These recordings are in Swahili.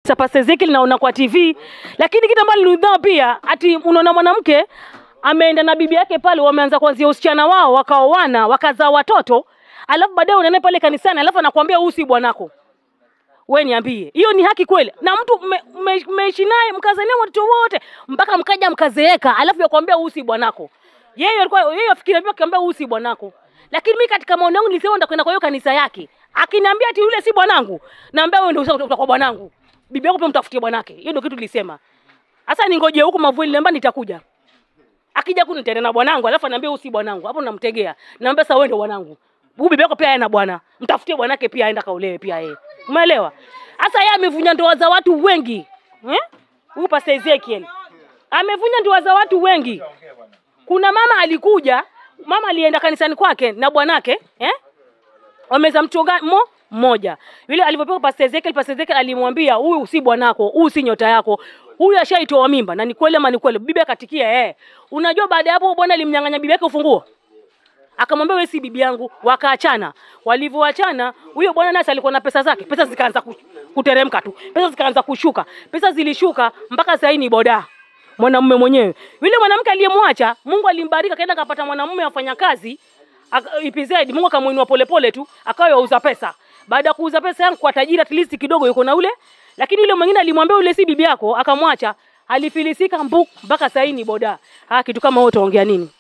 cha Pastor Ezekiel naona kwa TV, lakini kitu ambacho nilidhaa pia ati unaona mwanamke ameenda na bibi yake pale, wameanza kuanzia usichana wao, wakaoana, wakazaa watoto, alafu baadaye unaenda pale kanisani, alafu anakuambia huyu si bwanako. We niambie, hiyo ni haki kweli? Na mtu mmeishi me, mmeishi naye mkazania watoto wote mpaka mkaja mkazeeka, alafu yakwambia huyu si bwanako. Yeye alikuwa yeye afikiria pia akiambia huyu si bwanako. Lakini mimi katika maoni yangu nilisema nitakwenda kwa hiyo kanisa yake. Akiniambia ati yule si bwanangu, naambia wewe ndio utakuwa bwanangu. Bibi yako pia mtafutie bwanake. Hiyo ndio kitu nilisema. Sasa ningoje huko mavuli namba nitakuja. Akija kuni nitaenda na bwanangu, alafu anaambia huyu si bwanangu. Hapo namtegea. Naambia sasa wewe ndio bwanangu. Huyu bibi yako pia ana bwana. Mtafutie bwanake pia aenda kaolewe pia yeye. Umeelewa? Sasa yeye amevunja ndoa za watu wengi. Eh? Huyu Pastor Ezekiel. Amevunja ndoa za watu wengi. Kuna mama alikuja, mama alienda kanisani kwake na bwanake, eh? Wameza mchonga mo mmoja. Yule alivyopewa Pastor Ezekiel, Pastor Ezekiel alimwambia huyu si bwanako, huyu si nyota yako. Huyu ashaitoa mimba na ni kweli ama ni kweli? Bibi akatikia eh. Unajua baada ya hapo bwana alimnyang'anya bibi yake ufunguo. Akamwambia wewe si bibi yangu, wakaachana. Walivyoachana, huyo bwana naye alikuwa na pesa zake, pesa zikaanza ku- kuteremka tu, pesa zikaanza kushuka, pesa zilishuka mpaka sasa ni boda mwanamume mwenyewe. Yule mwanamke aliyemwacha, Mungu alimbariki, akaenda akapata mwanamume afanya kazi aka- EPZ, Mungu akamuinua polepole tu, akawa yauza pesa. Baada ya kuuza pesa yangu kwa tajiri, at least kidogo yuko na ule, lakini yule mwingine alimwambia yule si bibi yako, akamwacha, alifilisika mbuk mpaka sasa ni boda. Ah, kitu kama wewe utaongea nini?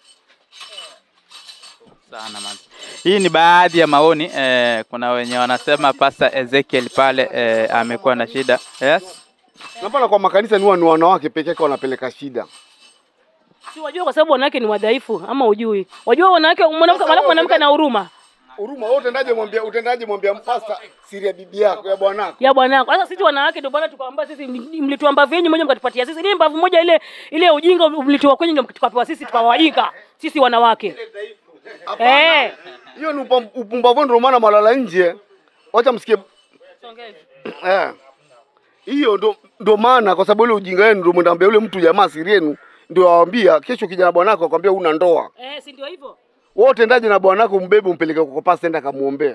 sana man. Hii ni baadhi ya maoni eh, kuna wenye wanasema Pastor Ezekiel pale eh, amekuwa na shida yes. Napana kwa makanisa ni huwa ni wanawake peke yake wanapeleka shida. Si wajua kwa sababu wanawake ni wadhaifu ama ujui? Wajua wanawake mwanamke alafu mwanamke ana huruma Huruma wewe utendaje mwambia utendaje mwambia mpasta siri ya bibi yako ya bwanako. ya bwanako. Sasa sisi wanawake ndio bwana tukaambia sisi ni- mlitoa mbavu yenu moja mkatupatia sisi. Ni mbavu moja ile ile ujinga mlitoa kwenye ndio tukapewa sisi tukawajinga. Sisi wanawake. Eh. Hiyo ni upam- upumbavu ndio maana malala nje. Wacha msikie eh. Hiyo ndo ndo maana kwa sababu ile ujinga wenu ndio mwendambia yule mtu jamaa siri yenu ndio awaambia kesho kijana bwanako akwambia una ndoa. Eh, si ndio hivyo? Wewe utendaje na bwanako mbebe umpeleke kwa pasta enda kamuombea.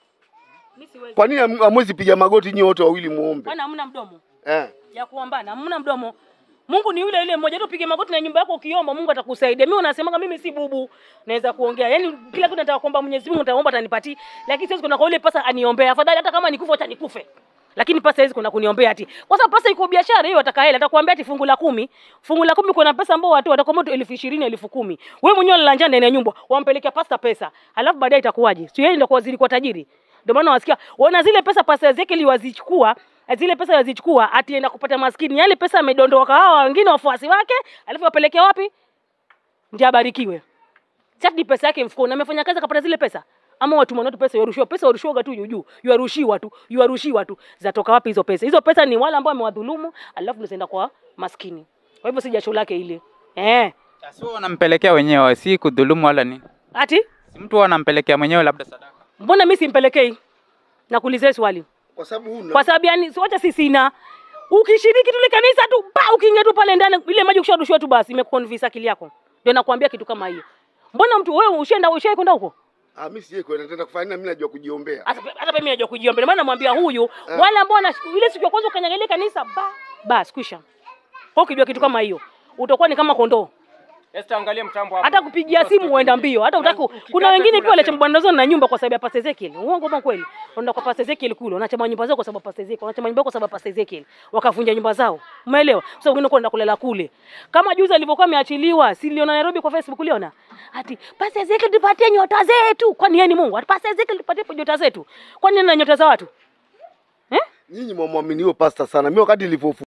Mimi siwezi. Kwa nini ham- hamwezi piga magoti nyinyi wote wawili muombe? Bwana hamna mdomo Eh. ya kuombana, hamna mdomo. Mungu ni yule yule mmoja tu, pige magoti na nyumba yako ukiomba, Mungu atakusaidia. Mimi unasemaga mimi si bubu, naweza kuongea. Yaani kila kitu nataka kuomba Mwenyezi Mungu nitaomba atanipatia. Lakini siwezi kwenda kwa yule pasa aniombea. Afadhali hata kama nikufa acha nikufe. Lakini pasa hizi kuna kuniombea ati. Kwa sababu pasa iko biashara hiyo ataka hela, atakwambia ati fungu la kumi. Fungu la kumi kuna pesa ambao watu watakwambia tu elfu ishirini, elfu kumi. Wewe mwenyewe unalanja ndani ya nyumba, wampelekea pasta pesa. Alafu baadaye itakuwaje? Sio yeye ndio kwa waziri kwa tajiri. Ndio maana wasikia wana zile pesa pasa Ezekiel wazichukua zile pesa wazichukua atienda kupata maskini. Yale pesa amedondoka hawa wengine wafuasi wake, alafu wapeleke wapi? Ndiye abarikiwe. Sasa ni pesa yake mfukoni, amefanya kazi akapata zile pesa. Ama watu mwanao pesa yarushiwa, pesa yarushiwa tu juu juu, yarushiwa tu, yarushiwa tu. Zatoka wapi hizo pesa? Hizo pesa ni wale ambao amewadhulumu, alafu zinaenda kwa maskini. Kwa hivyo si jasho lake ile. Eh. Sio wanampelekea wenyewe, si kudhulumu wala nini. Ati Si mtu anampelekea mwenyewe labda sadaka. mbona mimi simpelekei? Nakuulizia swali. Kwa sababu huna kwa sababu yani si wacha sisi na ukishiriki tule kanisa tu pa ukiingia tu pale ndani ile maji ukisharushiwa tu basi imeconvince akili yako ndio nakwambia kitu kama hiyo mbona mtu wewe ushaenda ushai kwenda huko Ah, mimi sije kwenda tena kufanya nini? Mimi najua kujiombea. hata hata mimi najua kujiomba ndio maana namwambia huyu wale ambao wana ile siku ya kwanza ukanyaga ile kanisa ba basi kwisha kwa ukijua kitu kama hiyo utakuwa ni kama kondoo Esther, angalia mtambo hapo. hata kupigia simu uenda mbio hata utaku kuna wengine pia waliacha mabanda zao na nyumba kwa sababu ya Pastor Ezekiel uongo ama kweli unaenda kwa Pastor Ezekiel kule unachama nyumba zao kwa sababu ya Pastor Ezekiel unachama nyumba kwa sababu ya Pastor Ezekiel wakavunja nyumba zao umeelewa sasa wengine kwenda kulala kule kama juzi alivyokuwa ameachiliwa si niliona Nairobi kwa Facebook uliona ati Pastor Ezekiel tupatie nyota zetu kwani yeye ni Mungu ati Pastor Ezekiel tupatie nyota zetu kwani ana nyota za watu eh Nyinyi mwamwamini huyo pasta sana. Mimi wakati nilipofu